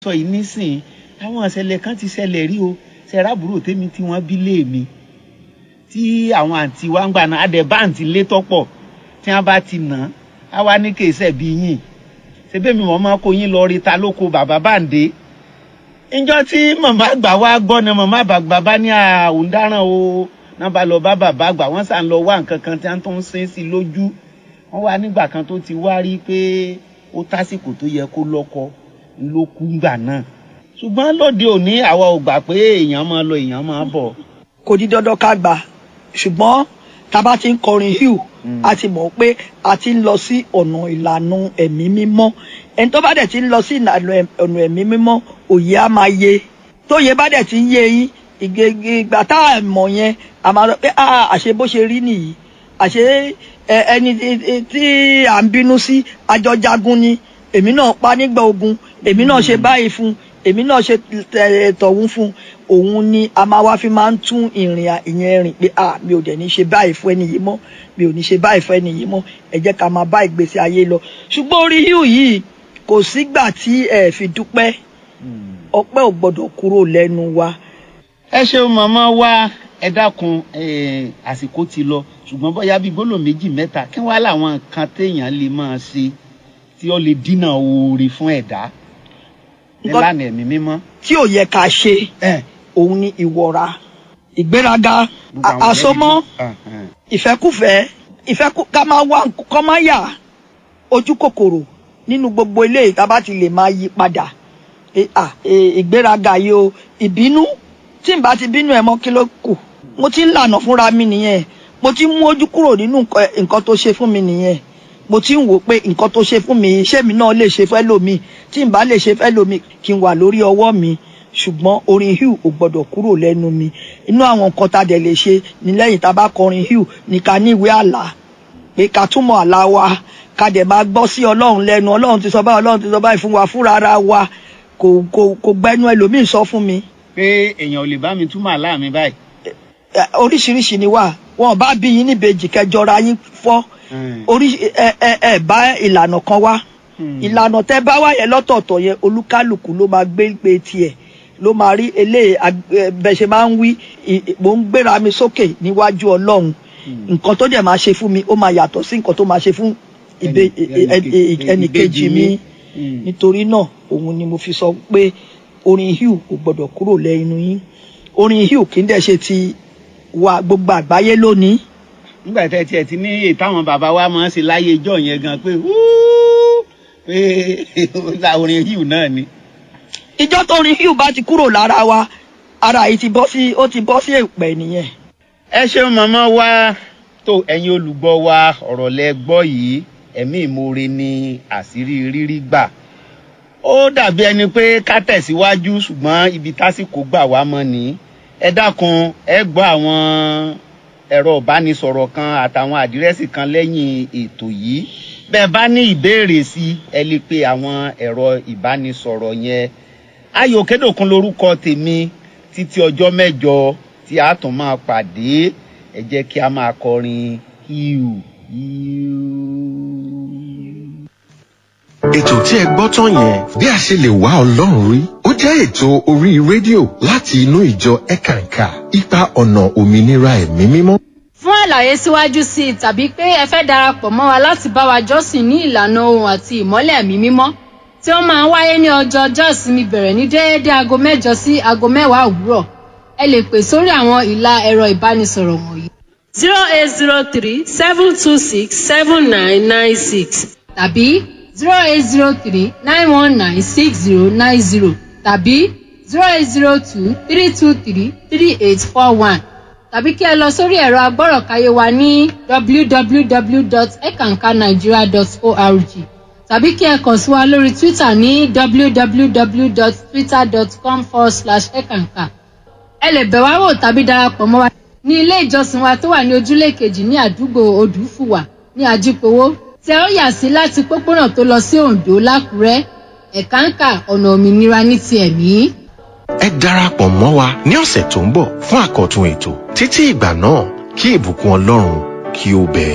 sọ yìí nísìn àwọn ìṣẹ̀lẹ̀ kan ti ṣẹlẹ̀ rí o ṣẹ̀ráàbúrò tèmi tí wọ́n bí lé mi tí àwọn àǹtí wa ń gbà náà adẹ̀ bá àǹtí lé tọ́pọ̀ tí wọ́n bá ti nà á wá ní kèsẹ̀ bí yìn ṣebí mi mọ̀ máa kó yín lọ rí ta lóko bàbá bàǹdé ìjọ tí màmá àgbà wa gbọ́ ni màmá àgbà bá ní àwọn dáràn o náà bá lọ bá bàbá àgbà wọ́n sàn lọ wá nǹkan kan tí wọ́n tó ń sin sí lójú wọ́n wá nígbà kan tó ti wá rí pé ó tásìkò tó yẹ kó lọ́kọ ló kú gbà náà ṣùgbọ́n lóde òní àwa ò gbà pé èèyàn máa lọ èèyàn máa bọ̀. kò di dandan ká gbà ṣùgbọ́n tá a bá ti ń kọrin hill a ti mọ̀ pé a ti ń lọ sí ọ̀nà ìlànà ẹ̀mí mímọ́ ẹni tó bá dẹ̀ ti ń lọ sí ìlànà ọ̀nà ẹ̀mí mímọ́ òye á máa yé tóye bá dẹ̀ ti ń yé yín ìgbà tá a mọ̀ yẹn a máa lọ pé àṣe bó ṣe rí nìyí àṣe ẹni tí à ń bínú sí àjọjagun ni èmi náà pa nígbà ogun èmi náà ṣe báyìí fún èmi náà ṣe tọ̀hún fún òun ni a máa wá fi máa ń tún ìrìn ìyẹn rìn pé ah mi ò dẹ̀ ní ṣe báyìí fún ẹni yìí mọ́ mi ò ní ṣe báyìí fún ẹni yìí mọ́ ẹ jẹ́ ká máa bá ìgbésí ayé lọ ṣùgbọ́n orí híù yìí kò sígbà tí ẹ fi dúpẹ́ ọpẹ́ ò gbọ́dọ̀ kúrò lẹ́nu wa. ẹ ṣeun màmá wa ẹ dákun àsìkò ti lọ ṣùgbọ́n bóyá bíi gbólóhùn méjì mẹ́ta kí wọ́n á láwọn nǹkan téèyàn lè máa ṣe tí ó lè dínà oore fún ẹ̀dá nílànà ẹ̀mí mímọ́. tí ò yẹ ká ṣe òun ni ìwọra ìgbéraga àsomọ́ ìfẹ́kùfẹ́ ìfẹ́kù ká máa wá kọ́ máa yà ojú kòkòrò nínú gbogbo ilé ìta bá ti lè máa yí padà ìgbéraga yìí o ìbínú tí n bá ti bínú ẹ mọ́ kí ló kù mo ti ń lànà fúnra mi nìyẹn mo ti ń mú ojú kúrò nínú nǹkan tó ṣe fún mi nìyẹn mo ti ń wò pé nǹkan tó ṣe fún mi ṣé mi náà lè ṣe fẹ́ lómi tí n bá lè ṣe fẹ́ lómi kí n wà lórí ọwọ́ mi ṣùgbọ́n orin hill ò gbọ́dọ̀ kúrò lẹ́nu mi inú àwọn nǹkan tá a dẹ̀ lè ṣe ní lẹ́yìn tá a bá kọrin hill ní ká ní ìwé àlá pé ká túmọ̀ àlá wa ká dẹ̀ máa gbọ́ sí ọlọ́run lẹ́nu ọlọ́run ti sọ báyìí ọlọ́run ti sọ báyìí fún wa fúnra ara wa kò kò kò gbẹnu ẹlòmíì sọ fún mi. pé èèyàn ò lè bá mi túmọ̀ àlá mi báyìí. oríṣiríṣi ni wà wọn bá bí yín níbejì kẹjọra yín fọ́ orí ẹ ẹ ẹ bá ìlànà kan wá ìlànà tẹ bá wáyẹ lọ́tọ̀ọ̀tọ̀ yẹn olúkálùkù ló máa gbé pé tiẹ̀ ló máa rí eléyìí bẹ ṣe máa ń wí mò ń gbéra mi sókè níwájú Ọlọ́run nǹkan tó dẹ̀ máa ṣe fún mi ó máa yàtọ̀ sí nǹkan tó máa ṣe fún ẹnìkejì mi nítorí náà òun ni mo fi sọ pé orin hill kò gbọdọ̀ kúrò lẹ́nu yín orin hill kì í dẹ̀ ṣe ti wa gbogbo àgbáyé lónìí nígbà tẹ tiẹ̀ ti ní èyí táwọn bàbá wa máa ń ṣe láyé ijọ́ yẹn gan pé pé orin hill náà ni. ìjọ tó rin hill bá ti kúrò lára wa ara yìí ti bọ́ sí ó ti bọ́ sí èpè nìyẹn. ẹ ṣeun màmá wa tó ẹ̀yin olùgbọ́ wa ọ̀rọ̀ lẹ gbọ́ yìí ẹ̀mí ìmoore ni àṣírí rírí gbà ó dàbí ẹni pé ká tẹ̀síwájú ṣùgbọ́n ibi tásìkò gbà wá mọ́ ni ẹ dákun ẹ gbọ́ àwọn ẹ̀rọ ìbánisọ̀rọ̀ kan àtàwọn àdírẹ́sì kan lẹ́yìn ètò yìí bẹ́ẹ̀ bá ní ìbéèrè sí ẹ lè pe àwọn ẹ̀rọ ìbánisọ̀rọ̀ yẹn ayò kédòkun lórúkọ tèmi títí ọjọ́ mẹ́jọ tí a tún máa pàdé ẹ jẹ́ kí a máa kọrin hiu hiu. ètò tí ẹ gbọ́ tán yẹn bí a ṣe lè wá ọlọ́run rí ó jẹ́ ètò orí rédíò láti inú ìjọ ẹ̀kànkà ipa ọ̀nà òmìnira ẹ̀mí mímọ́. fún àlàyé síwájú sí i tàbí pé ẹ fẹ́ darapọ̀ mọ́ wa láti bá wa jọ́sìn ní ìlànà ohun àti ìmọ́lẹ̀ ẹ̀mí mímọ́ tí ó máa ń wáyé ní ọjọ́ ọjọ́ ìsinmi bẹ̀rẹ̀ ní déédéé aago mẹ́jọ sí aago mẹ́wàá òwúrọ̀ ẹ lè pè sórí àwọn ìlà ẹ̀rọ ìbánisọ̀rọ̀ wọ̀nyí. zero eight zero three seven two six seven nine nine six tàbí zero eight zero three nine one nine six zero nine zero tàbí zero eight zero two three two three three eight four one tàbí kí ẹ lọ sórí ẹ̀rọ agbọ́rọ̀káyé wa ní www.ekankanigeria.org tàbí kí ẹ kàn sí wa lórí twitter ní www.twitter.com forward slash ekanka ẹ lè bẹ̀ wá wò tàbí darapọ̀ mọ́ wa ní ilé ìjọsìn wa tó wà ní ojúlé kejì ní àdúgbò odùfùwà ní àjípowó tí ẹ ó yà sí láti pópónà tó lọ sí oǹdó lákùrẹ́ ẹ̀káǹkà ọ̀nà òmìnira ní ti ẹ̀mí. ẹ darapọ̀ mọ́ wa ní ọ̀sẹ̀ tó ń bọ̀ fún àkọ́tún ètò títí ìgbà náà kí ìbùkún ọlọ́run kí ó bẹ